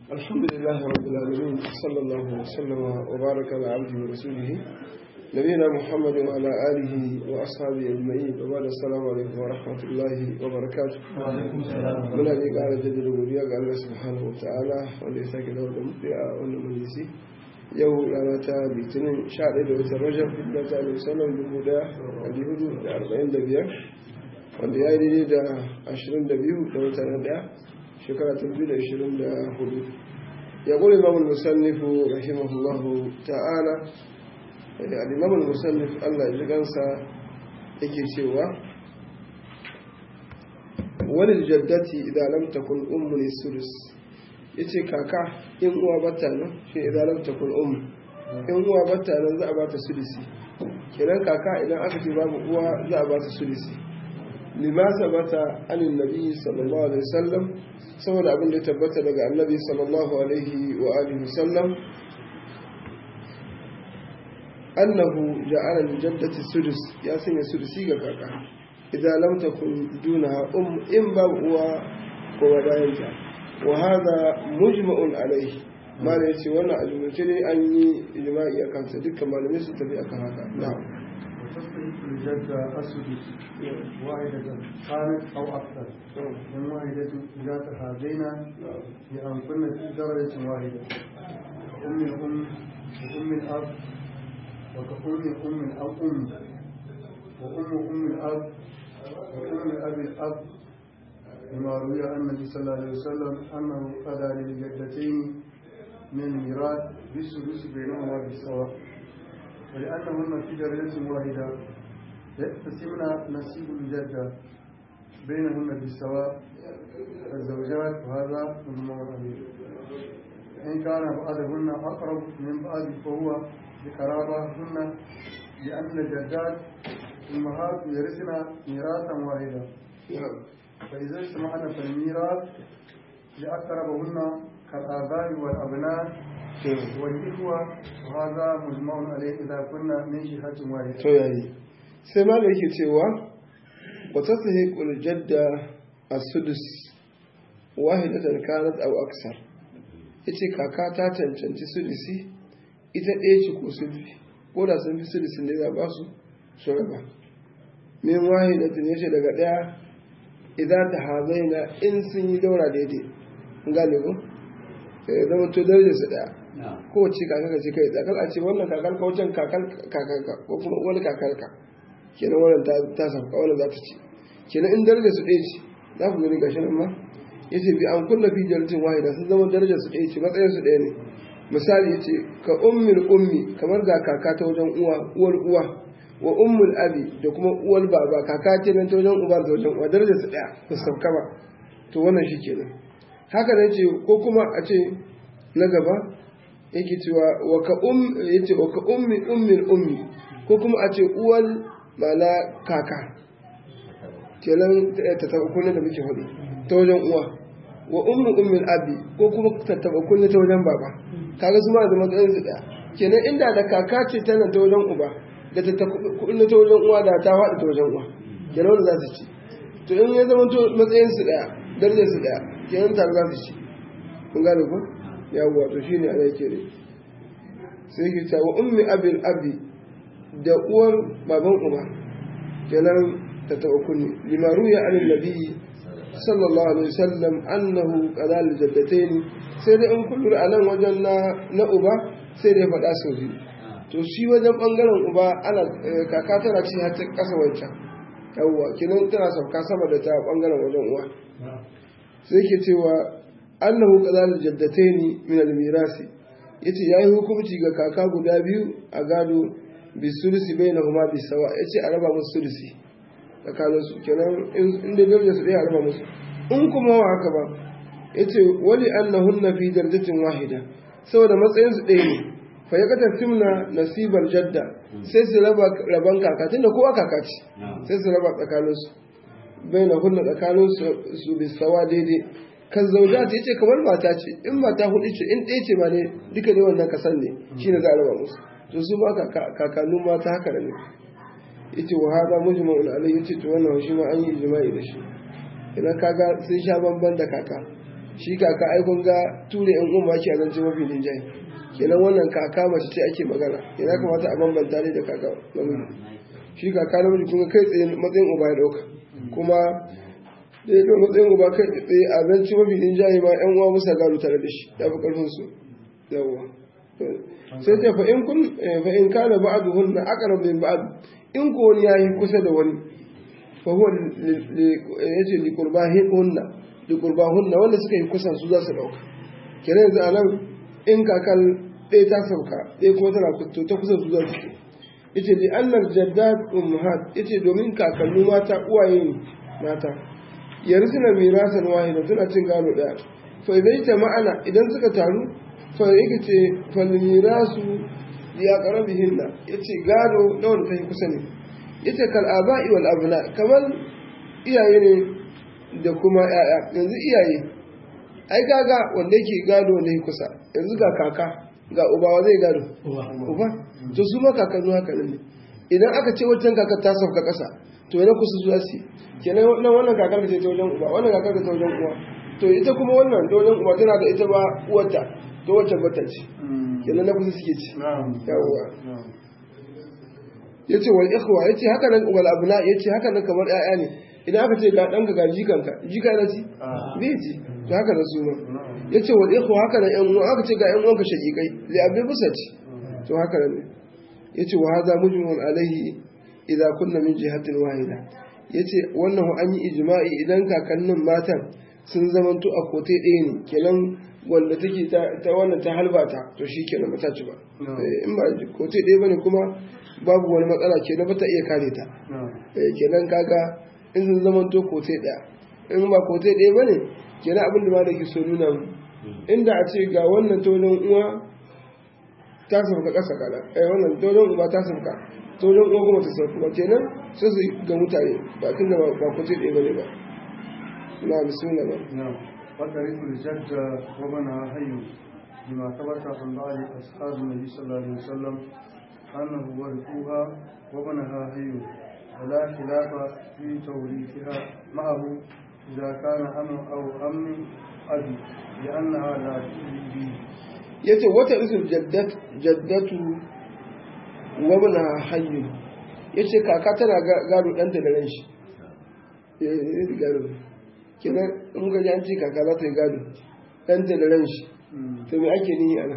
الحمد لله رب العالمين صلى الله وسلم وبارك على عبده ورسوله نبينا محمد وعلى آله وأصحابه أجمعين وبعد السلام عليكم ورحمة الله وبركاته من أبي قال جد الأولياء قال الله سبحانه وتعالى وليس كده المبدع والمجلسي yau rana ta litinin 11 da watan rajab da ta alaihi sallam dubu da alihudu da arba'in da biyar wanda ya yi daidai da ashirin da biyu da watan na daya shekara ta biyu da ashirin da hudu ya kula imamul musannifu rahimahullahu ta'ala da al'imamul musannif allah ya ji gansa yake cewa wani jaddati idan lam takun ummu sudus ya ce kaka in uwa bata nan shi idan lam takun ummu in uwa bata nan za a ba ta sudisi kenan kaka idan aka ce babu uwa za a ba ta sudisi limasa bata anin nabi sallallahu alaihi wasallam saboda abin da ya tabbata daga annabi sallallahu alaihi wa alihi wasallam annahu ja'ala li jaddati sudus ya sanya sudusi ga kaka idan lam takun duna um in babu uwa ko wadayanta wa hada mujma'un alaihi mala yace wannan ajumance ne an yi ijma'i akan sa dukkan malamai su tafi akan haka na'am وتصدق الجدة السدس واحدة كانت أو أكثر من واحدة إذا تهادينا بأن كنا في درجة واحدة أم الأم وأم الأب وكأم أم الأب أم وأم أم الأب وأم الأب الأب لما روي عن النبي صلى الله عليه وسلم أنه قضى للجدتين من الميراث بالسدس بينهما بالسواء ولأنهن في درجة واحدة يقتسمن نصيب الجدة بينهن بالسواء الزوجات وهذا مجمع عليه إن كان بعضهن أقرب من بعض فهو بقرابهن لأن الجدات أمهات يرثن ميراثا واحدا فإذا اجتمعن في الميراث لأقربهن كالآباء والأبناء والإخوة وهذا مجمع عليه إذا كنا من جهة واحدة. to yayi sai ma yake cewa wa tastahiqul jadda as-sudus wahidatan kanat aw aksar yace kaka ta cancanci sudusi ita ɗaya ce ko sun fi ko da sun fi sudusin da za ba su su raba min wahidatin yace daga ɗaya idan ta hazaina in sun yi daura daidai gane ko sai zama to darajar su ɗaya kowace kakar ce kai tsakar a ce wannan kakar ka wajen kakar kakarka ko kuma wani kakarka kenan wannan ta sauka wannan za ta ci kenan in darajar su ɗaya ce za ku gani gashi nan ma ya ce bi an kunna fi jaratin wahida sun zama darajar su ɗaya ce matsayin su ɗaya ne misali ya ce ka ummul ummi kamar ga kaka ta wajen uwa uwar uwa wa ummul abi da kuma uwar baba kaka ce nan ta wajen uba da wajen uwa darajar su ɗaya ba su sauka ba to wannan shi kenan haka ne ce ko kuma a ce na gaba yake cewa waka um yace waka ummi ummil ummi ko kuma a ce uwal mana kaka kenan ta taba kunne da muke hudu ta wajen uwa wa ummu ummil abi ko kuma ta taba kunne ta wajen baba kaga su ma da matsayin su daya kenan inda da kaka ce tana ta wajen uba da ta kunne ta wajen uwa da ta faɗi ta wajen uwa kenan wanda za su ci to in ya zama to matsayin su daya darajar su daya kenan tare za su ci kun gane ko yawwa to shine ana yake ne sai yake cewa wa ummi abil abi da uwar baban uba kenan ta taba kunni limaru ya anin nabi sallallahu alaihi wasallam annahu qadal jaddatayn sai dai in kullu anan wajen na na uba sai dai faɗa sau biyu to shi wajen bangaren uba ana kaka tana ci har ta kasa wancan yawwa kenan tana sauka sama da ta bangaren wajen uwa sai yake cewa annahu qadal jaddataini min al-mirasi yace yayi hukunci ga kaka guda biyu a gado bi sulusi bainahuma bi sawa yace a raba musu sulusi tsakanin su kenan in da darajar su dai a raba musu in kuma wa haka ba yace wali annahunna fi darajatin wahida saboda matsayin su ɗaya ne fa ya kata timna nasibar jadda sai su raba raban kaka tunda kowa kaka ce sai su raba tsakanin su bainahunna tsakanin su bi sawa daidai kan zauja ta yace kamar mata ce in mata hudu ce in ɗaya ce ma ne duka ne wannan kasan ne shine za a raba musu to su ma kakannu mata haka da ne yace wa hada mujma'un alayhi yace to wannan shi ma an yi ijma'i da shi idan kaga sun sha bamban da kaka shi kaka ai kun ga ture yan umma ke zance mafi linjaye kenan wannan kaka mace ce ake magana yana kamata a bambanta ne da kaka namiji shi kaka namiji kun ga kai tsaye matsayin uba ya dauka kuma da ya matsayin uba kai tsaye a zance mafi linjaye ma yan uwa musa gado tare da shi ya fi karfin su yawwa sai ce fa in kun fa in kana ba'duhunna aqrab min ba'd in ko wani yayi kusa da wani fa huwa yace li qurbahunna li qurbahunna wanda suka yi kusa su za su dauka kenan yanzu anan in kakal ɗaya ta sauka ɗaya kuma tana kuto ta kusa su za su yace li annal jaddat ummahat yace domin kakannu mata uwaye ne mata yarsuna mirasan wahida suna cin gado daya fa idan ta ma'ana idan suka taru fa yake ce fa mirasu ya qarabihinna yace gado da wanda ta yi kusa ne yace kal aba'i wal abna kamar iyaye ne da kuma yaya yanzu iyaye ai kaga wanda yake gado wanda yake kusa yanzu ga kaka ga uba wa zai gado uba to su ma kakannu haka ne idan aka ce wancan kaka ta sauka kasa to yana kusa zuwa su kenan wannan wannan kakar ce ta wajen uba wannan kakar ta wajen uwa to ita kuma wannan ta wajen uba tana da ita ba uwarta to wacce bata ce kenan na kusa suke ci yawwa ya ce wal ikhwa ya ce haka nan wal abna ya ce haka nan kamar ƴaƴa ne idan aka ce ga ɗanka ga jikanka jika na ci bai ci to haka nan su ma ya ce wal ikhwa haka nan ƴan uwa aka ce ga ƴan uwanka shaƙiƙai li abin busa ci to haka nan ne ya ce wa haza mujmun alaihi idza kunna min jihatin wahida ya ce wannan an yi ijma'i idan kakannin matan sun zamanto a kote ɗaya ne kenan wanda take ta wannan ta halbata to shi kenan ba ta ci ba in ba kote ɗaya bane kuma babu wani matsala kenan ba ta iya kare ta kenan kaga in sun zama to kote ɗaya in ba kote ɗaya bane kenan abin da ma da ke so nuna mu inda a ce ga wannan tonon uwa ta sauka ƙasa kana eh wannan tonon uba ta sauka tonon uwa kuma ta sauka ba kenan sai su ga mutane ba tun da ba kote ɗaya bane ba na bismillah ba وترث الجد ومنها حي بما ثبت عن بعض أصحاب النبي صلى الله عليه وسلم أنه ورثوها ومنها حي ولا خلاف في توريثها معه إذا كان أم أو أم أبي لأنها لا تؤذي به yace wata isul jaddatu wa bana hayyu yace kaka tana gado ɗanta da ran shi gado kenan in ga ji an ce kaka za ta yi gado ɗanta da ran shi to me ake nihi ana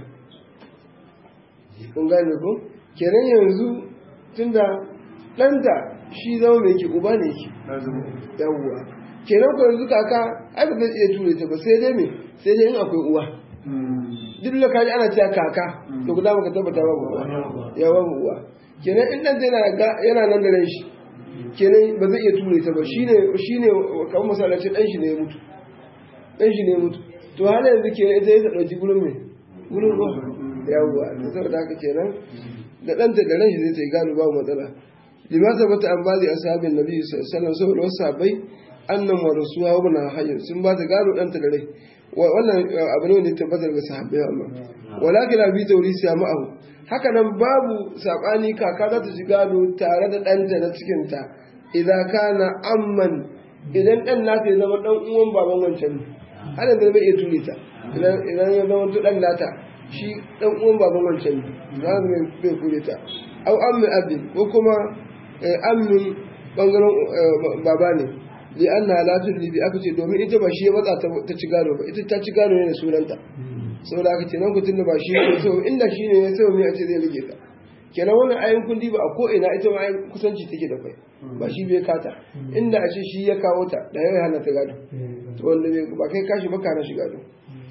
kun gane ko kenan yanzu tunda ɗanta shi zama mai ke uba ne ke yawwa kenan ko yanzu kaka ai ba zai iya ture ta ba sai dai me sai dai in akwai uwa duk da kaji ana cewa kaka to guda baka tabbata ba uwa ya ba uwa kenan in ɗanta yana nan da ran shi kenan ba zai iya ture ta ba shine shine kamar misali ce dan shi ne ya mutu dan shi ne ya mutu to har yanzu kenan ita ya dauki gurin me gurin ruwa yawwa to saboda haka kenan da danta da ran shi zai ta yi gano babu matsala lima sabata an bali ashabin nabi sallallahu alaihi wasallam saboda wasu sahabbai annan wa rasuwa wa bana hayyin sun ba ta gano danta da rai wannan abu ne wanda ya tabbatar ga sahabbai amma walakin abi tawrisi ya ma'ahu haka nan babu sabani kaka za ta ci gado tare da ɗanta na cikinta idan kana amman idan ɗan nata ya zama ɗan uwan baban wancan ne har yanzu bai iya ture ta idan ya zama ɗan nata shi ɗan uwan baban wancan ne za su bai kure ta au ammin abin ko kuma ammin ɓangaren baba ne li an na latun libi aka ce domin ita ba shi ya matsa ta ci gado ba ita ta ci gado ne da sunanta saboda aka ce nan kutun da ba shi ne sau inda shi ne ya sau mai a ce zai rage ta kenan wannan ayin kundi ba a ko ina ita ma kusanci take da kai ba shi bai kata inda a ce shi ya kawo ta da yau hana ta gado to wanda ba kai kashi ba kana shi gado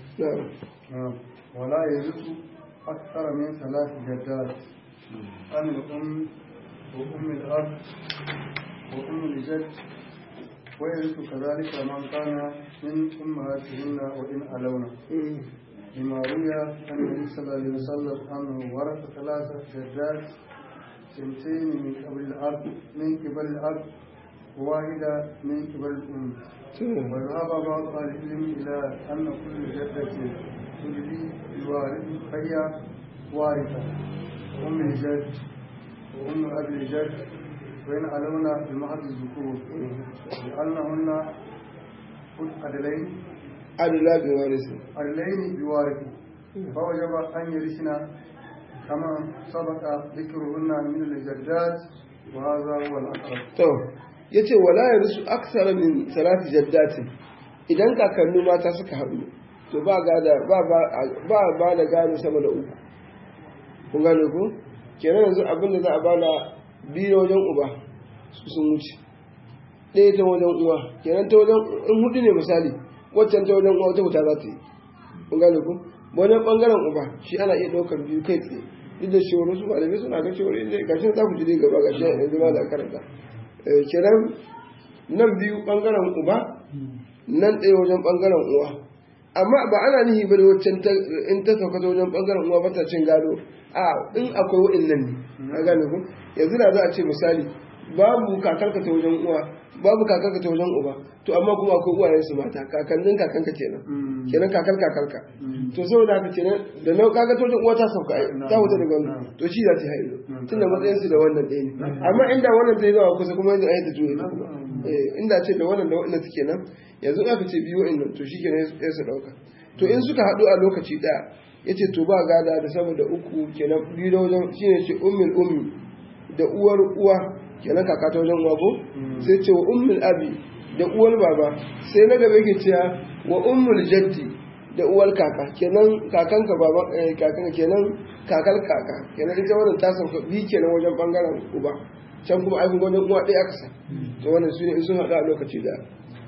ولا يرث أكثر من ثلاث جدات عن الأم وأم الأب وأم الجد ويرث كذلك من كان من أمهاتهن وإن ألونا لما روي عن النبي صلى الله عليه وسلم أنه ورث ثلاثة جدات سنتين من قبل الأرض من قبل الأرض وواحدة من قبل الأم وذهب بعض أهل العلم إلى أن كل جدة تجري الوارث فهي وارثة أم الجد وأم أبي الجد وإن علونا بمحض الذكور لأنهن أدلين adla bi warisi الليل بوارث فوجب أن يرثن كما سبق ذكرهن من الجدات وهذا هو الأقرب to yace wala yarisu aksara min salati jaddatin idan kakanni mata suka haɗu to ba gada ba ba ba da gado sama da uku kun gane ku kenan yanzu abin da za a bada biyu wajen uba su sun wuce ɗaya ta wajen uwa kenan ta wajen in hudu ne misali waccan ta wajen uwa ta wuta za ta yi kun gane ku wajen ɓangaren uba shi ana iya ɗaukar biyu kai tsaye duk da shi wani su malamai suna ga cewa inda gashi za ku ji dai gaba gashi yanzu ma da karanta kenan nan biyu ɓangaren uba nan ɗaya wajen ɓangaren uwa amma ba ana nihi ba da waccan in ta sauka ta wajen ɓangaren uwa ba ta cin gado a in akwai wa'in nan ne a gane ku yanzu da za a ce misali babu kakarka ta wajen uwa babu kakarka ta wajen uba to amma kuma akwai uwayen su mata kakannin kakanka kenan kenan kakar kakarka to saboda haka kenan da nau kaga ta wajen uwa ta sauka ai ta wuta daga wannan to shi za ta haihu tunda matsayin su da wannan ɗaya ne amma inda wannan ta yi zawa kusa kuma yanzu ai ta juye ta kuma inda ce da wannan da wannan suke nan yanzu aka ce biyu in to shi kenan ya su ɗauka to in suka haɗu a lokaci ɗaya ya ce to ba gada da sama da uku kenan biyu da wajen shi ne ce ummul ummi da uwar uwa kenan kaka ta wajen uwa ko sai ce wa ummul abi da uwar baba sai na gaba yake cewa wa ummul jaddi da uwar kaka kenan kakanka baba kakanka kenan kakar kaka kenan ita wannan ta sauka bi kenan wajen bangaren uba can kuma aikin wajen uwa ɗaya aka sa to wannan su ne sun haɗu a lokaci da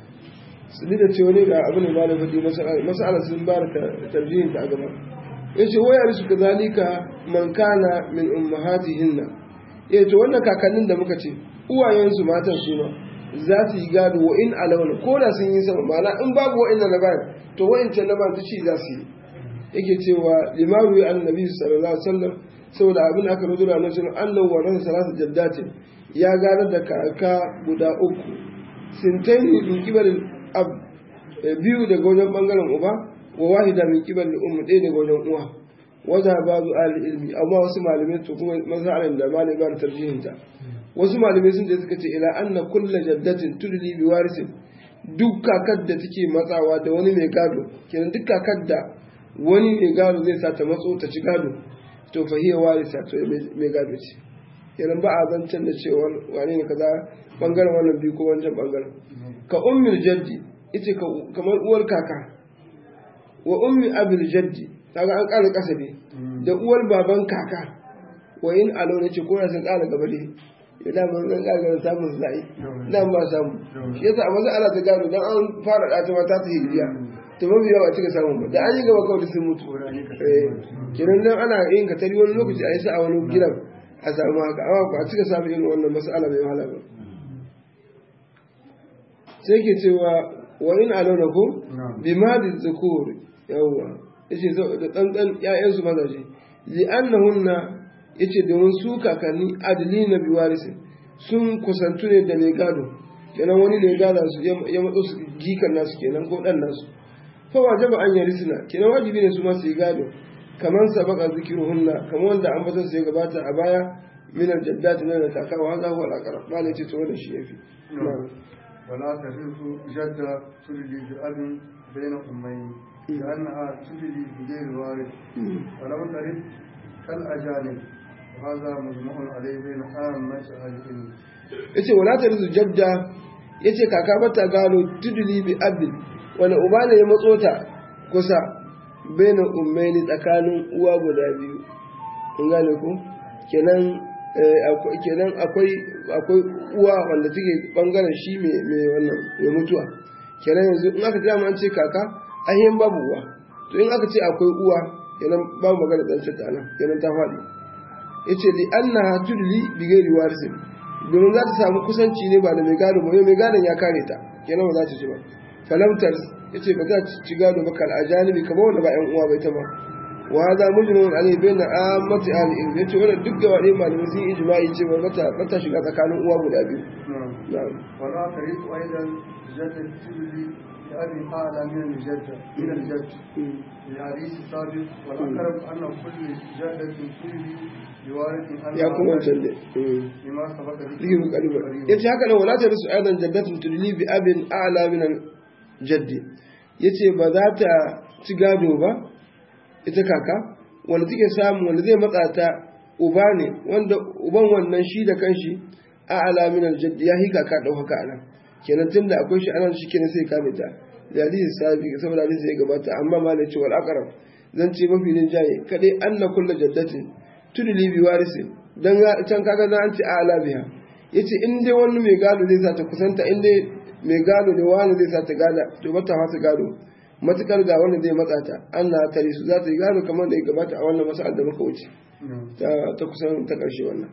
su da cewa ne ga abin da malam faɗi masala sun ba da tarjihin ta a gaba ya ce wayar su ka zalika man kana min ummahatihinna ya ce wannan kakannin da muka ce uwayensu matan su ma za su yi gado wa in alawna ko da sun yi sama ma'ana in babu wa'in na bayan to wa'in can na bayan shi za su yi yake cewa limaru ya annabi sallallahu alaihi wasallam saboda abin aka rubuta da annabi sallallahu wa rasa salatu jaddatin ya gane da kaka guda uku sintaini min kibalin ab biyu daga wajen bangaren uba wa wahida min kibalin ummu ɗaya daga wajen uwa waza ba zu al ilmi amma wasu malamai to kuma masalan da malamai ba da tarjihin ta wasu malamai sun je suka ce ila anna kullu jaddatin tudli bi warisin duk kakar da take matsawa da wani mai gado kenan duk kakar da wani mai gado zai sa ta matso ta ci gado to fa hiya warisa to mai gado ce kenan ba a zancen da cewa wane ne kaza bangaren wannan biyu ko wancan bangaren ka ummul jaddi ita kamar uwar kaka wa ummi abil jaddi kaga an ƙara kasabe da uwar baban kaka wa in alo ne ce ko na sun ƙara gaba ne ya da mun zan ƙara gaba samun su za'i dan ba samu shi yasa a maza ana ta gano dan an fara ɗata ma ta ta hijiriya to mafi yawa cika samun ba da an yi gaba kawai sun mutu kenan dan ana yin ka tari wani lokaci a yi sa a wani gidan a samu haka amma ba a cika samun irin wannan mas'ala mai wahala ba sai ke cewa wa in alona ko bi madi zukur yawwa yace da tsantsan ƴaƴansu mazaje li annahunna yace domin su kakanni adlina bi warisi sun kusantu ne da mai gado kenan wani ne gada su ya matso su gikan nasu kenan ko dan nasu fa wajaba an yarisna kenan wajibi ne su ma su yi gado kaman sabaka zikiruhunna kamar wanda an bazan su ya gabata a baya min aljaddati na kaka wa hadha huwa al-aqrab malai ce to wannan shi yafi ولا ترث جدة تلدي بأب بين أمين لأنها تلدي بغير وارث ولم ترث كالأجانب وهذا مجمع عليه بين عامة أهل العلم yace wala ta rizu jadda yace kaka bata gano tuduli bi abin wani uba ne ya matso ta kusa baina ummaini tsakanin uwa guda biyu kun gane ku kenan kenan akwai akwai uwa wanda take bangaren shi mai wannan mai mutuwa kenan yanzu in aka gama an ce kaka ainihin babu uwa to in aka ce akwai uwa kenan babu magana dan ta nan kenan ta faɗi yace li annaha tudli bi ghairi warisin domin za ta samu kusanci ne ba da mai gado ba mai gadon ya kare ta kenan ba za ta ci ba falamtar yace ba za ta ci gado ba kal ajanibi kamar wanda ba yan uwa bai ta ba وهذا مجمع عليه بين عامة أهل العلم yace wannan duk gaba ɗaya malamai sun yi ijma'i cewa bata bata shiga tsakanin uwa guda biyu نعم ولا تريد أيضا جد تبلي لأبي أعلى من الجد من الجد لحديث ثابت والأقرب أن كل جدة تبلي بوارث أنها ya kuma wancan ne لما سبق Lige mu kalibar. Ya ce haka nan wala ta rusu aidan jaddatun tudli bi abin a'la min jaddi. yace ba za ta ci gado ba ita kaka wanda take samu wanda zai matsa ta uba ne wanda uban wannan shi da kanshi a alamin aljadd ya hi kaka dau haka anan kenan tunda akwai shi anan shi kenan sai kame ta da hadisi sabi saboda hadisi ya gabata amma ma ne cewa al-aqrab zan ce mafi nin jaye kadai anna kullu jaddatin tudli bi warisi dan can kaga dan an ce a ala biha yace in dai wani mai gado zai sa ta kusanta in dai mai gado da wani zai sa ta gada to ba ta fasa gado matukar ga wanda zai matsa ta Allah ta su za ta yi gado kamar da ya gabata a wannan masa'ar da muka wuce ta kusan ta ƙarshe wannan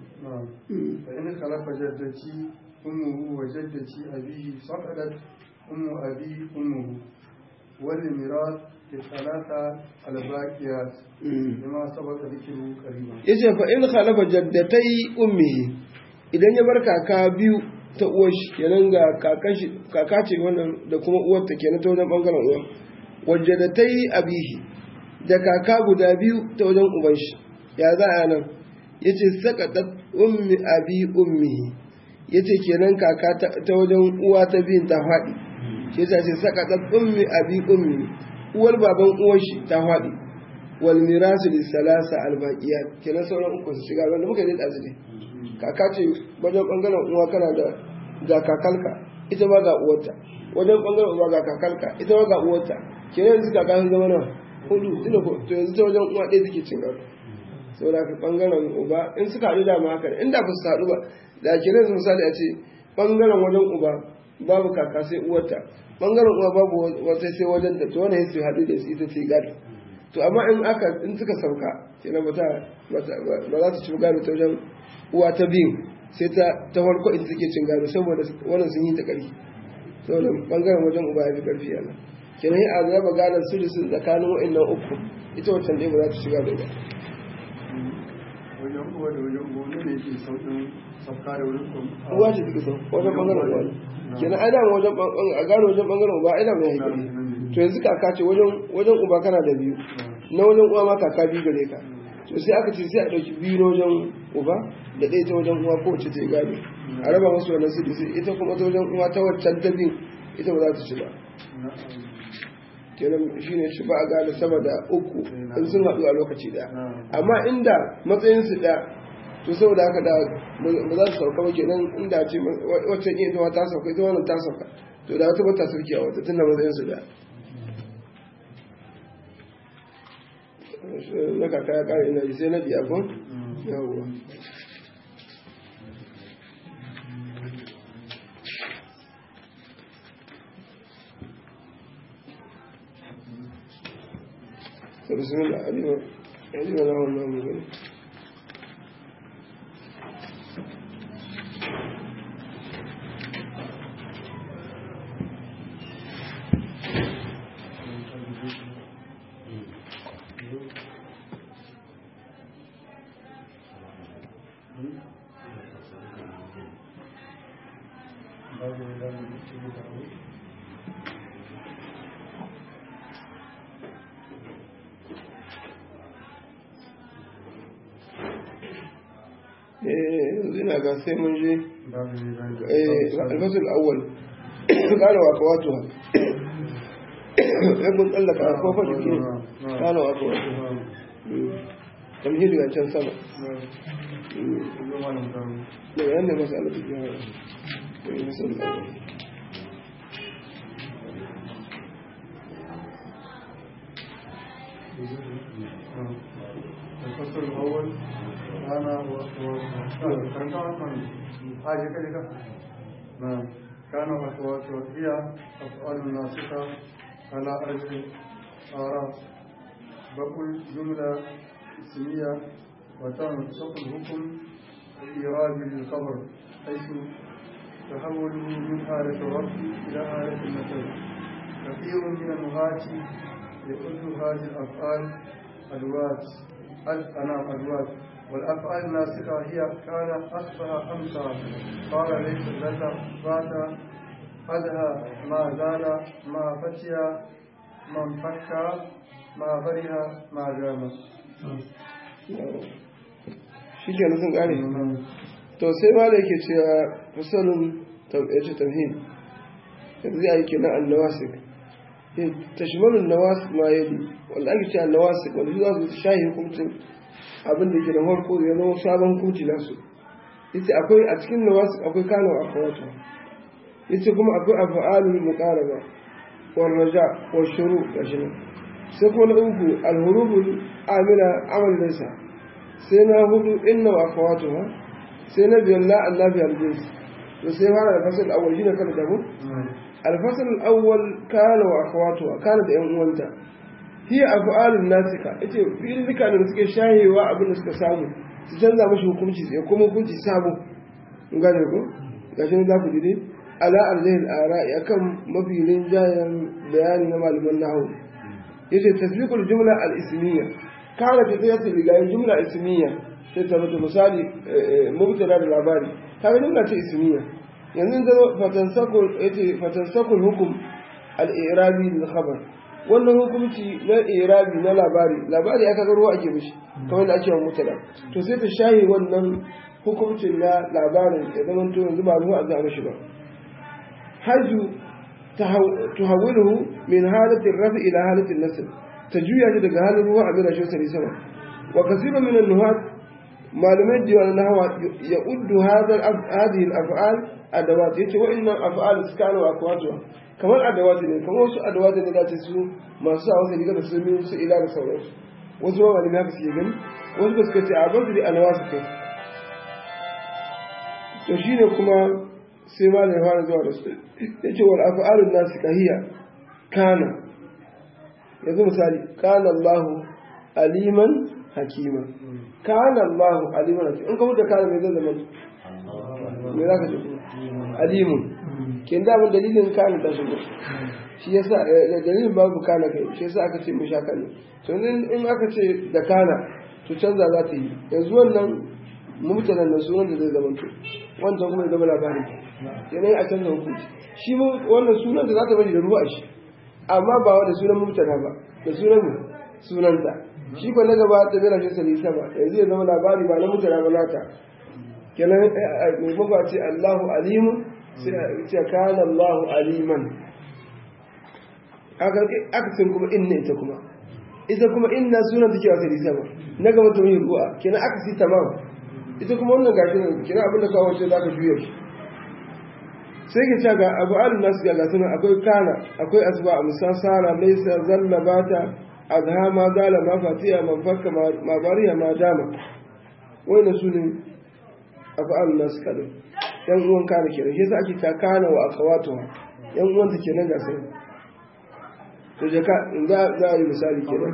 fa in khalafa jaddati ummuhu wa jaddati abihi saqadat ummu abi ummuhu wal miras fi thalatha al baqiyat bima sabaqa dhikru qariban yace fa in khalafa jaddatai ummihi idan ya bar kaka biyu ta uwar shi kenan ga kakan shi kaka ce wannan da kuma uwar ta kenan ta wajen bangaren uwa wajadatai abihi da kaka guda biyu ta wajen uban shi ya za a nan ya ce sakatat ummi abi ummihi ya ce kenan kaka ta wajen uwa ta biyun ta faɗi shi ya ce sakatat ummi abi ummi uwar baban uwar shi ta faɗi wal mirasu lis salasa al baqiyat kenan sauran uku su shiga wanda muka yi da azumi kaka ce wajen bangaren uwa kana da ga kakalka ita ma ga uwarta wajen bangaren uwa ga kakalka ita ma ga uwarta kenan yanzu kaka sun zama nan hudu tunda ko to yanzu ta wajen uwa ɗaya suke cin gado saboda ka bangaren uba in suka haɗu da ma haka inda ba su haɗu ba da kenan su misali a ce bangaren wajen uba babu kaka sai uwarta bangaren uwa babu wata sai wajen ta to wannan su haɗu da su ita ce gado to amma in aka in suka sauka kenan ba ta ba za ta ci gado ta wajen uwa ta biyu sai ta ta farko ita take cin gado saboda wannan sun yi ta ƙarfi saboda bangaren wajen uba ya fi ƙarfi yana kenan yi a raba gadon su sun tsakanin wa'annan uku ita wancan ɗaya ba za ta ci gado ba wajen uwa da wajen uwa ne ne ke sauƙin sauka da wurin kuma uwa ce take sau wajen bangaren uwa ne kenan ai dama wajen bangaren a gado wajen bangaren uba ai dama ya yi ƙarfi to yanzu kaka ce wajen wajen uba kana da biyu na wajen uwa ma kaka biyu gare ka to sai aka ce sai a ɗauki biyu na wajen uba da ɗaya ta wajen uwa kowace ta yi gado a raba masu wannan su sai ita kuma ta wajen uwa ta waccan ta biyu ita ba za ta ci ba kenan shi ne shi ba a gane sama da uku in sun haɗu a lokaci ɗaya amma inda matsayinsu ɗaya to saboda haka da ba za su sauka ba kenan inda ce waccan ita ma ta sauka ita wannan ta sauka to da wata ba ta sauki a wata tunda matsayinsu ɗaya na kaka ya kare ina sai na biya ko yawwa بسم الله عليم عليم له الله من ina ga sai mun je alfasul awwal kana wa kawatuha ibn tsallaka ko fa dake kana wa kawatuha tamhidi ga can sama da yan ne masala take da masala awwal الفصل الأول أنا حاجة كده نعم كان وأخواته هي أفعال ناسخة على أرض آراء بقول جملة اسمية وتنسق الحكم الإيراد للخبر حيث تحوله من حالة الرفع إلى حالة النسب كثير من النهاة يقول هذه الأفعال أدوات أنام أدوات والأفعال الناسخة هي كان أصبح أمسى قال ليس ذات ذات أدهى ما زال ما فتي من فكى ما فرها ما جام shi ke sun kare to sai ma da yake cewa fasalin yace tamhin yanzu ya yi kenan annawasik tashmalun nawas ma yadi wanda ake cewa nawas wanda za su shahi hukuncin abin da ke da farko ya zama sabon hukunci nasu yace akwai a cikin nawas akwai kano a kawata yace kuma akwai af'alul muqaraba wal raja wal shuru gashi nan sai kuma na uku al huruful amila amal laysa sai na hudu inna wa akhawatuha sai na biyar la annabi al jins to sai fara da fasal awwal shine kada da mu al fasal al awwal kana wa akhawatuha kana da yan uwanta hiya af'alun nasika yace fi'ilika da suke shahewa abin da suka samu su canza mashi hukunci sai kuma hukunci sabo gane ko gashi ne za ku ji ala arzihil ara'i akan mafi rinjayen bayani na malaman nahu yace tasbiqul jumla al ismiyya kana ta zai rigayen jumla ismiyya sai ta rubuta misali mubtada da labari kaga jumla ce ismiyya yanzu da fatansakul yace fatansakul hukum al i'rabi lil khabar wannan hukunci na i'rabi na labari labari aka ga ruwa ake mishi kamar da ake wa mubtada to sai ta shahi wannan hukuncin na labarin ya zama to yanzu ba ruwa a za mishi ba حيث تحوله من حالة الرفع إلى حالة النسل تجوية daga halin ruwa a mira shosari sama wa kasiba min an-nuhat malamai da yawan nahwa ya uddu hadha hadhihi al-af'al adawat yace wa'annan af'al suka wa akwatuwa kamar adawat ne kamar wasu adawat ne da su masu sa wasu riga da su min su ila da sauransu wasu ma malamai haka suke gani wasu ba suka ce a basu da anawa su kai to shine kuma sai ma da ya fara zuwa da su ya ce wal af'alun nasu kahiya kana yanzu misali kana Allah aliman hakima kana Allah aliman hakima in ka mutu kana mai zai zama me za ka ce alimun kin da mun dalilin kana ta shigo shi yasa dalilin babu kana kai shi yasa aka ce mu sha kana to in aka ce da kana to canza za ta yi yanzu wannan mutanen nan sunan da zai zama to wancan kuma ya zama labarin yanayi a canza hukunci shi wannan sunan da za ta bari da ruwa shi amma ba wa da sunan mutana ba da sunan sunanta shi ko na gaba ta bera shi salisa ba yanzu ya zama labari ba na mutana ba nata kenan mai magwa ce Allahu alimun sai a ce kana Allahu aliman akasin kuma inna ita kuma ita kuma inna sunan take wa salisa ba na gaba ta yi ruwa kenan akasi tamam ita kuma wannan gashi ne kenan abinda kawo wace za ka juya shi sai ke ce ga abu alu nasu ga gasuna akwai kana akwai asba a musasara laisa zalla bata azha ma zala ma fatiya man fakka ma bariya ma dama wannan su ne abu alu nasu kadai yan uwan kana kenan shi yasa ake ta kana wa akawatu yan uwan ta kenan ga sai to je ka za za yi misali kenan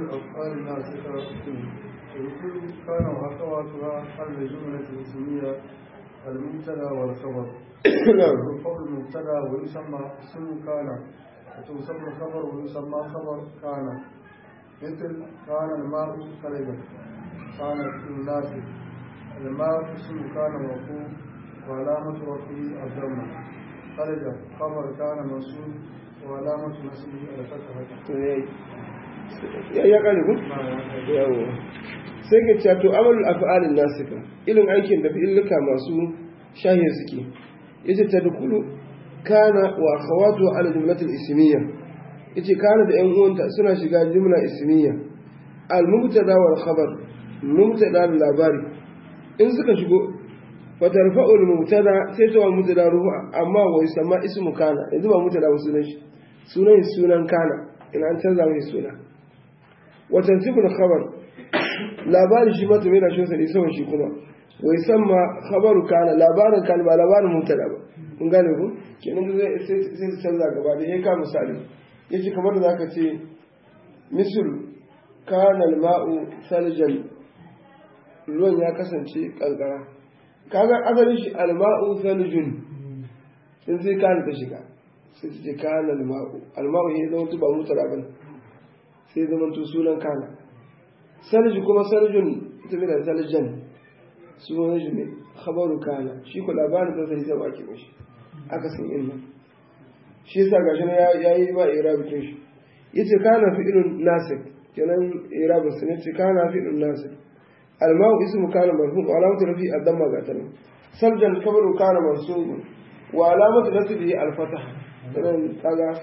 كان وأخواتها الجملة الاسمية المبتدا والخبر يرفع المبتدا ويسمى اسم كان وتسمى الخبر ويسمى خبر كان مثل كان الماء خرجا كان الناس الماء اسم كان مرفوع وعلامة رفعه الضمة خرج خبر كان منصوب وعلامة نصبه الفتحة ya kare ku? yawo sai ka ce to amalul af'alin nasika ilin aikin da fi'illuka masu shahin suke yace tadkhulu kana wa akhawatu ala jumlatil ismiyya yace kana da yan uwanta suna shiga jumla ismiyya al mubtada wal khabar mubtada da labari in suka shigo fa tarfa'u al mubtada sai ta wa mubtada rufa amma wa yusamma ismu kana yanzu ba mubtada ba sunan shi sunan sunan kana in an canza mai suna wa tansibu al khabar labari shi mata mai rashin sani saman shi kuma wai san ma khabaru kana labarin kana ba labarin mubtada ba kun gane ku kenan da sai sai su canza gaba da yayin ka misali yace kamar da zaka ce misal kana al-ma'u saljan ruwan ya kasance kankara kaga asalin shi al-ma'u saljun sai sai kana ta shiga sai ta ce kana al-ma'u al-ma'u ya zama ba mubtada ba sai zama to sunan kana sarji kuma sarjun ita da saljan sunan shi ne khabaru kana shi ko labarin da sai zama ake mishi aka san inna shi yasa gashi na yayi ba irabi kin shi yace kana fi'lun nasik kenan irabin sa ne ce kana fi'lun nasik almau ismu kana marfu wa alamatu rafi ad-damma gatana sarjan khabaru kana mansub wa alamatu nasbihi al-fatah kenan kaga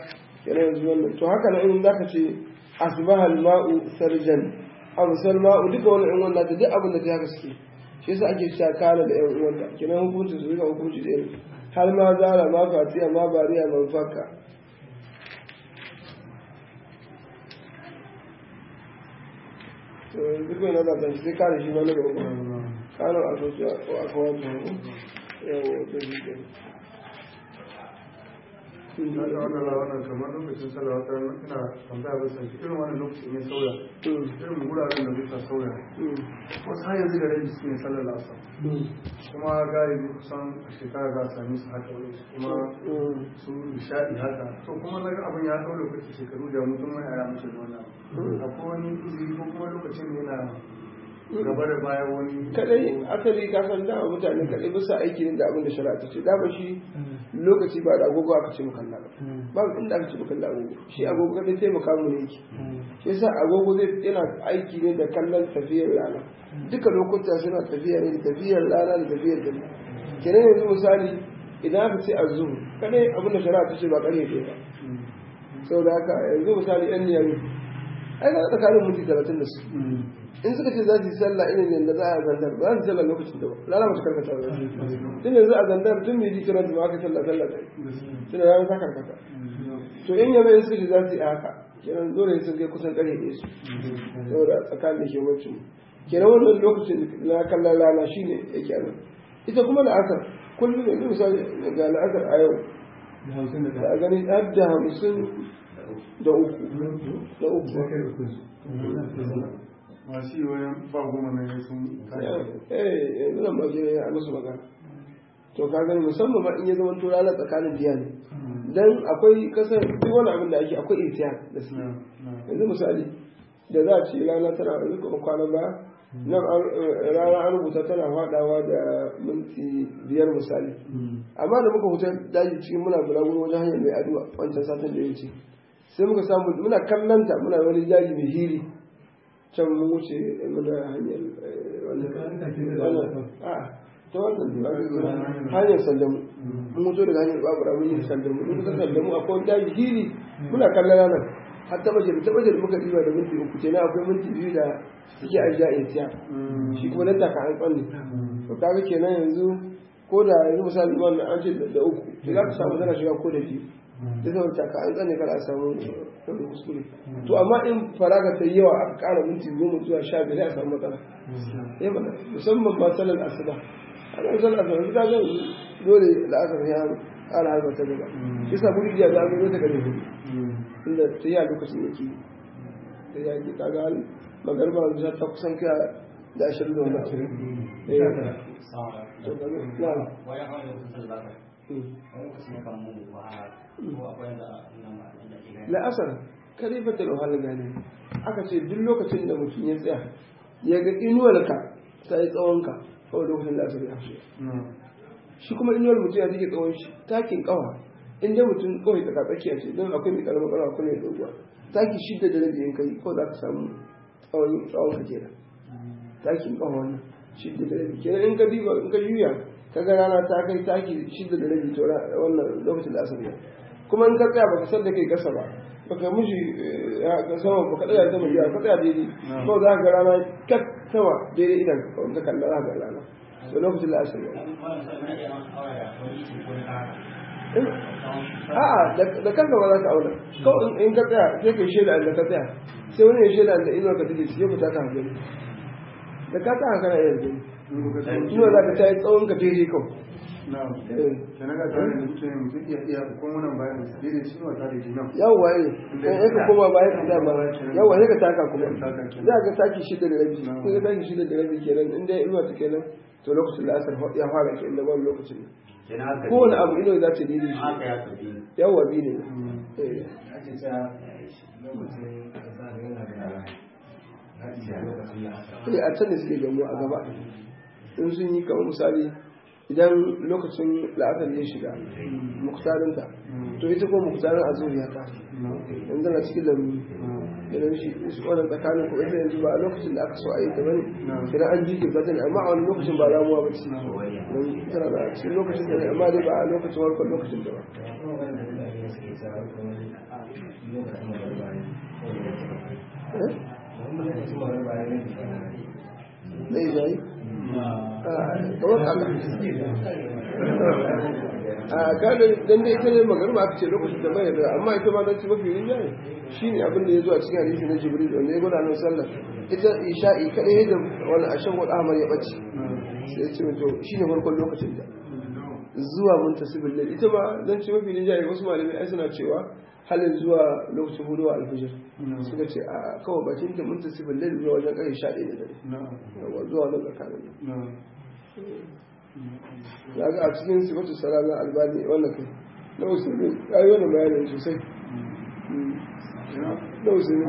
yana yanzu wannan to haka na in zaka ce asbaha al-ma'u sarjan amsal ma'u duka wani in wanda ta duk abin da ta haka suke shi yasa ake cewa kana da yan uwanta kenan hukunci su duka hukunci da irin har ma zara ma fatiya ma bariya man faka to yanzu kai na zata shi sai kare shi ma na gaba kana a sosai a kawata yawo ta shi kenan na ga wannan wannan kamar lokacin sallah wata ina tambaya ba sai irin wannan lokacin ne sauya irin guraren da bisa sauya wasu har yanzu da rabi suke sallar asar kuma galibi kusan a shekara za a sami su haka wani kuma su nishaɗi haka to kuma na ga abin ya ɗau lokaci shekaru da mutum mai yaya mutu da wannan akwai wani izini ko kuma lokacin ne na gaba da baya wani kadai asali ka san dama mutane kadai bisa aiki ne da abin da shari'a ta ce dama shi lokaci ba da agogo aka ce mu kalla ba ba inda aka ce mu kalla agogo shi agogo kadai taimaka mu ne yake shi yasa agogo zai yana aiki ne da kallon tafiyar rana duka lokuta suna tafiya ne da tafiyar rana da tafiyar dare kenan yanzu misali idan aka ce azum kadai abin da shari'a ta ce ba kare ɗaya ba saboda haka yanzu misali yan niyami ai ga tsakanin minti talatin da su in suka ce za su yi sallah irin yadda za a zandar ba za su sallah lokacin da ba rana mace karkata ba tun yanzu a zandar tun mai jikiran da aka sallah sallah ta tun da rana ta karkata to in yabe suka ce za su yi haka kenan dole sun kai kusan kare ne su saboda tsakanin da ke wancan kenan wannan lokacin na kallon rana shine yake a nan ita kuma la'asar kullum yanzu misali ga la'asar a yau da a gani har da hamsin da uku da uku masu yi wayan ba goma na yi sun eh yanzu nan ba je a musu magana to ka gani musamman ma in ya zama to ranar tsakanin biya ne dan akwai kasar duk wani abin da ake akwai ihtiyan da su yanzu misali da za a ce rana tana yanzu kuma kwanan ba nan rana an rubuta tana fadawa da minti biyar misali amma da muka huta daji cikin muna bulaguro wajen hanyar mai aduwa wancan satin da ya wuce sai muka samu muna kallanta muna wani daji mai hiri can mun wuce muna hanyar ta wannan hanyar sallamu mun wuce daga hanyar babura mun yi sallamu mun kusa sallamu akwai wani daji hiri muna kallon ranar har ta baje ta baje muka ɗiba da minti uku kenan akwai minti biyu da suke ajiya a tiya shi kuma nan taka an tsanne to kaga kenan yanzu ko da yanzu misali wannan an ce da uku to za ka samu tana shiga ko da biyu da zama taka an tsane kada a samu wani kuskure to amma in faraga ta yawa aka kara minti goma zuwa sha biyar a samu matsala eh mana musamman ma salar asuba a nan salar asuba ta ga dole la'asar ya ƙara harba ta gaba shi sa buri ya zama zo ta gare hudu inda ta yi a lokacin yake ta yi ake kaga magarba da ta kusan kira da ashirin da wani ashirin la'asar kalifatar wahala gane aka ce duk lokacin da mutum ya tsaya ya ga inuwarka ta yi tsawonka kawai lokacin la'asar ya hashe shi kuma inuwar mutum ya take tsawon shi takin kawa in dai mutum kawai tsaka tsakiya ce don akwai mai karamar kawa akwai mai doguwa taki shidda da rabi in kai ko za ka samu tsawon tsawon ka kenan takin kawa wannan shidda da rabi kenan in ka diba in ka juya ka ga rana ta kai taki shidda da rabi to wannan lokacin da asar ya kuma in ka tsaya baka san da kai kasa ba baka mishi ka sama baka tsaya sama ya ka tsaya daidai ko za ka ga rana kat sama daidai idan ka kalla za ka ga rana to lokacin da asar ya a'a da kanka ba za ka auna kawai in ka tsaya sai ka shaida da ka tsaya sai wani ya shaida da inuwar ka take sai ku ta ka gani da ka ta kana yin gani inuwar za ka ta yi tsawon ka daidai kawai na'am kenan ga tare da mutum mutum iya iya ko wannan bayan daidai shi ne ta daidai nan yawwa ne in ka koma bayan ka dama yawwa sai ka taka kuma za ka taki shida da rabi sai ka taki shida da rabi kenan in dai inuwa ta kenan to lokacin da asar ya fara kenan da wani lokacin ne kowane abu ino za ta daidai shi yawwa bi ne eh a can da suke gamu a gaba in sun yi kamar misali idan lokacin la'asar ya shiga muktarinta to ita ko muktarin azur ya tafi yanzu na cikin lambu idan shi wannan tsakanin ku ita yanzu ba a lokacin da aka so a yi ta bane idan an jikin ta ne amma a wani lokacin ba ramuwa ba ce don tana da cikin lokacin da ne amma dai ba a lokacin warkon lokacin da ba zai jayi kamar haka a kada dan dai ita ne magarba aka ce lokacin da bai da amma ita ma dan ci mafi rinjaye shine abin da ya zo a cikin hadisi na jibril wanda ya gwada nan sallar ita isha'i kadai da wani ashan wani ahmar ya bace sai ya ce to shine farkon lokacin da zuwa muntasibin lail ita ma dan ci mafi rinjaye wasu malamai ai suna cewa halin zuwa lokacin hudu alfijir suka ce a kawai bakin da muntasibin lail zuwa wajen kai sha ɗaya da dare zuwa nan tsakanin ya ga a cikin sifatu salama albani wannan kai na usulun ya yi wani bayanin sosai na usulun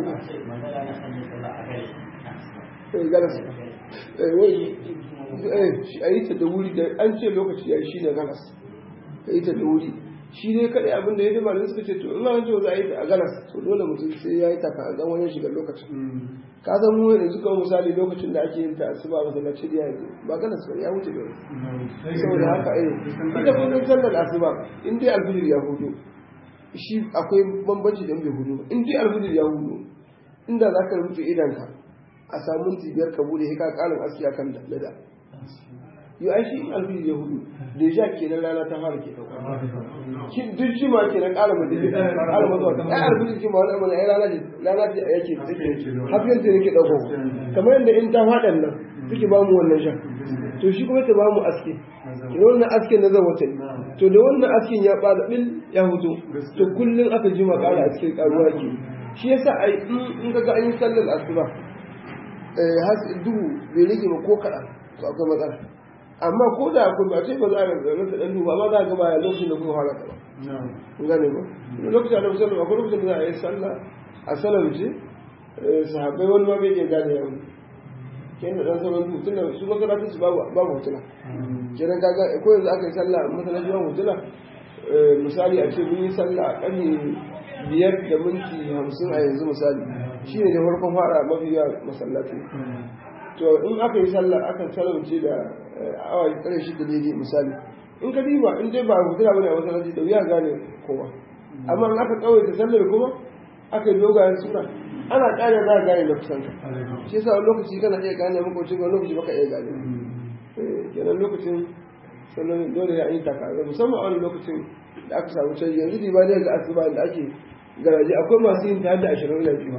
eh galas eh wai eh shi a yi ta da wuri da an ce lokaci ya yi shi ne galas ka yi ta da wuri shi ne kaɗai abin da ya dama da suka ce to in an ce za a yi ta a galas to dole mutum sai ya yi ta ka zan wajen shiga lokacin ka san mu yanzu kawai misali lokacin da ake yin ta asuba masallaci da yanzu ba galas ba ya wuce gari saboda haka eh ita kullum sallar asuba in dai alfijir ya hudu shi akwai bambanci da bai hudu in dai alfijir ya hudu inda za ka rufe idanka a samun biyar ka bude ka karin aski akan da da yau ai shi alfijir ya hudu da ja kenan rana ta fara ke dauka duk shi ma kenan ƙara mace ƙara mazuwa ai alfijir shi ma wani amana ai rana ce rana ce yake hafiyar ce yake dauko kamar yadda in ta faɗan nan suke ba mu wannan shan to shi kuma ta ba mu aske da wannan asken na zawata to da wannan asken ya bada bil ya hutu to kullum aka jima ƙara aske ƙaruwa ke shi yasa ai in ka ga an yi sallar asuba eh duhu bai rage ba ko kaɗan to akwai matsala amma ko da akwai ba ce ba za a rasa ɗan duhu amma za a gaba ya lokacin da kuma fara ta ba kun gane ba lokacin da musamman akwai lokacin da za a yi sallah a salamce sahabbai wani ma bai iya gane yau kenan dan sauran duhu tunda su masallacin su babu babu hotuna kenan kaga ko yanzu aka yi sallah masallaci babu hotuna misali a ce mun yi sallah a ƙarni biyar da minti hamsin a yanzu misali shi ne da farkon fara mafi yawa masallaci to in aka yi sallah aka salamce da awa ƙarshe shi da daidai misali in ka diba in dai ba hotuna bane a masallaci da wuya gane kowa amma in aka kawai ta sallar kuma aka yi dogayen suna ana ƙara za a gane da kusanta shi yasa wani lokaci kana iya gane makwacin wani lokaci baka iya gane kenan lokacin sannan dole ya yi taka musamman a wani lokacin da aka samu canji yanzu di ba ne ga asuba da ake garaje akwai masu yin ta da ashirin da biyu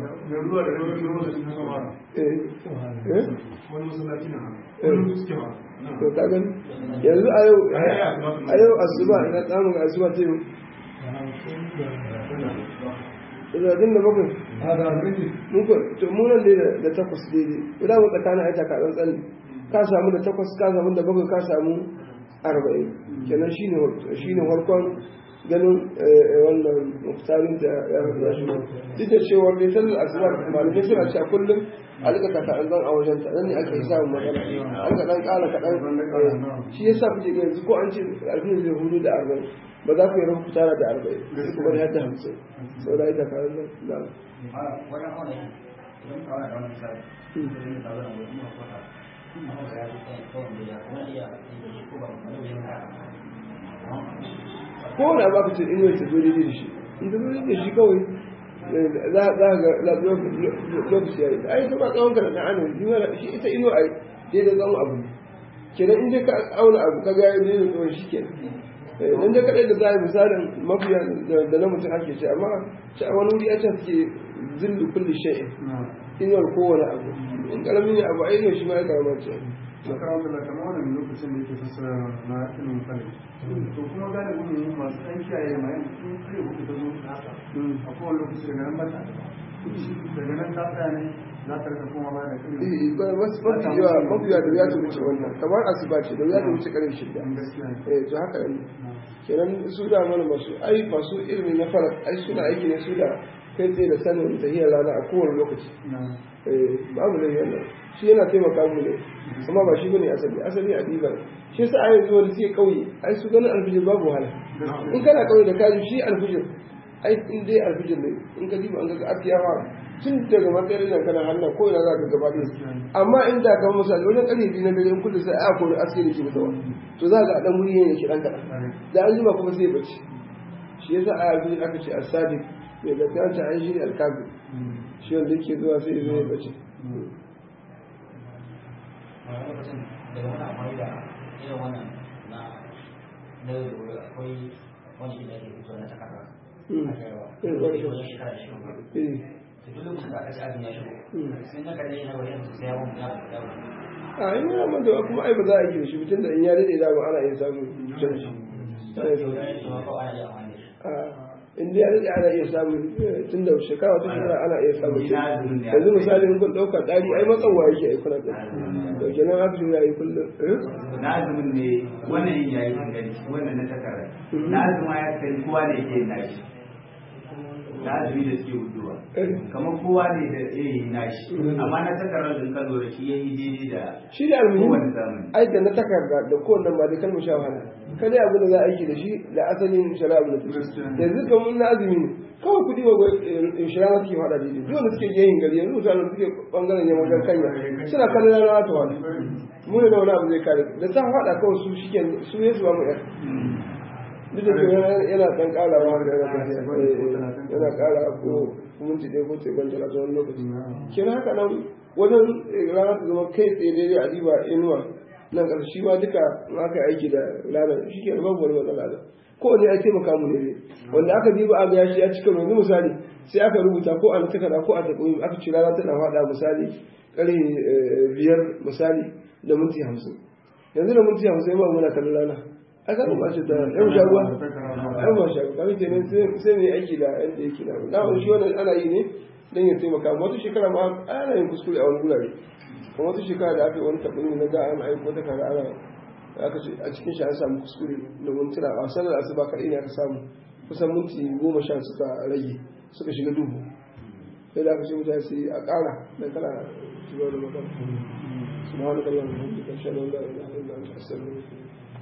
to ka gani yanzu a yau a yau asuba ina tsamun asuba ce talatin da bakwai muku to munan dai da takwas daidai idan mu tsakanin aita ka dan tsani ka samu da takwas ka samu da bakwai ka samu arba'in kenan shine shine farkon ganin wannan muktarin da ya rubuta shi duk da cewa dai sallar asuba malamai suna cewa kullum a rika kaka an zan a wajen ta nan ne ake samun matsala an ka dan kala kaɗan shi yasa kuke ga yanzu ko an ce alfin zai hudu da arba'in ba za ku yi rabu tara da arba'in sai kuma ya da hamsin sau da ita kayan nan na ko da ba ka ce inuwa ta zo daidai da shi in ta zo daidai da shi kawai za ga lokaci ya yi ai ta ba tsawon ka da ɗan shi ita inuwa ai daidai tsawon abu kenan in dai ka auna abu ka ga daidai tsawon shi kenan dan da kadai da za a yi misalin mafiya da na mutum ake ce amma a wani wuri ya ce suke zillu kulli shay'in inuwar kowane abu in karamin ne abu ainihin shi ma ya karama ce shekara da kamar wannan lokacin da yake fassara na ilimin falak to kuma galibin mu masu ɗan kiyaye ma yanzu sun kare hudu da zo a kowane lokaci daga nan bata daga nan ta tsaya ne za ta rika koma baya da kare mafi yawa mafi yawa da wuya ta wuce wannan kamar asuba ce da wuya ta wuce kare shida eh to haka ne kenan su da mana masu ai masu ilimi na falak ai suna aiki ne su da kai tsaye da sanin tahiyar rana a kowane lokaci babu da yana shi yana taimaka mu ne amma ba shi bane asali asali a diba shi yasa a yanzu wani sai kauye ai su ganin alfijir babu wahala in kana kauye da kaji shi alfijir ai in dai alfijir ne in ka diba an ga asiyawa tun daga matsayin da kana hannun ko ina za ka gaba ɗaya amma in da kan misali wajen ƙarfe biyu na dare in kudu sai a kori aske da ke mutuwa to za ka ɗan wuri ne ke ɗan kaɗan da an jima kuma sai bacci shi yasa a alfijir aka ce asadik mai gaskiya ta an shi ne alkabi shi wanda yake zuwa sai zai bacci daga wani amfani da irin wannan na na yau da gobe akwai wani da ake fito na takarda a kaiwa wajen shekara da shekaru eh da duk lokacin da aka ci abin ya shigo sai na kalle na wajen sai ya mun ya mun ya mun a in yana manta kuma ai ba za a yi da shi mutum da in ya daɗe dama ana iya samun canji ana iya to samun ya ce ma kawai ana iya amfani da shi a in dai ya daɗe ana iya samun tun da shekara wata shekara ana iya samun canji yanzu misali in kun ɗauka ɗari ai matsawa yake ai kuna ɗari to kenan haka shi ya yi kullum eh? na azumin ne wannan yin yayi inganci wannan na takarda na azuma ya kai kowa ne ke yin nashi na azumi da suke huduwa kamar kowa ne da ya yi nashi amma na takarda din ka lura shi ya yi daidai da shi da kowane almuhim zamani ai da na takarda da kowanne ma dai kalmar sha wahala kada abu da za a aiki da shi da asalin shari'a abu da take yanzu kamar na azumi ne kawai kudi ba shari'a ma suke fada daidai duk wanda suke yin gari yanzu mutane da suke bangaren yamma wajen kanya suna kallon rana ta wani mu ne da wani abu zai kare da ta fada kawai su shi su ne su ba mu yar duk da ke yana dan karawa da yana tafiya eh, yana kara ko minti ɗaya ko tekwan jira ta wani lokaci kenan haka nan wajen rana ta zama kai tsaye daidai a riba inuwa nan ƙasa shi ma duka in aka yi aiki da ranar shi ke babu wani matsala da ko ne ai taimaka mu ne dai wanda aka diba a ga shi ya cika yanzu misali sai aka rubuta ko a na takarda ko a taɓoyi aka ci rana tana faɗa misali ƙarfe biyar misali da minti hamsin yanzu da minti hamsin ma muna kallon rana a kan ba shi da yan sha ruwa yan ba sha ruwa kenan sai ne aiki da yadda yake na na shi wannan ana yi ne don ya taimaka amma wata shekara ma ana yin kuskure a wani gurare kuma wata shekara da aka yi wani tabbini na ga an aiko ta kaga ana aka ce a cikin shi an samu kuskure da mintuna a sanar asuba kaɗai ne aka samu kusan minti goma sha suka rage suka shiga duhu sai da aka ce mutane su yi a ƙara da kana shiga da magana subhanaka allahumma wa bihamdika ashhadu an la ilaha illa anta astaghfiruka wa atubu ilayk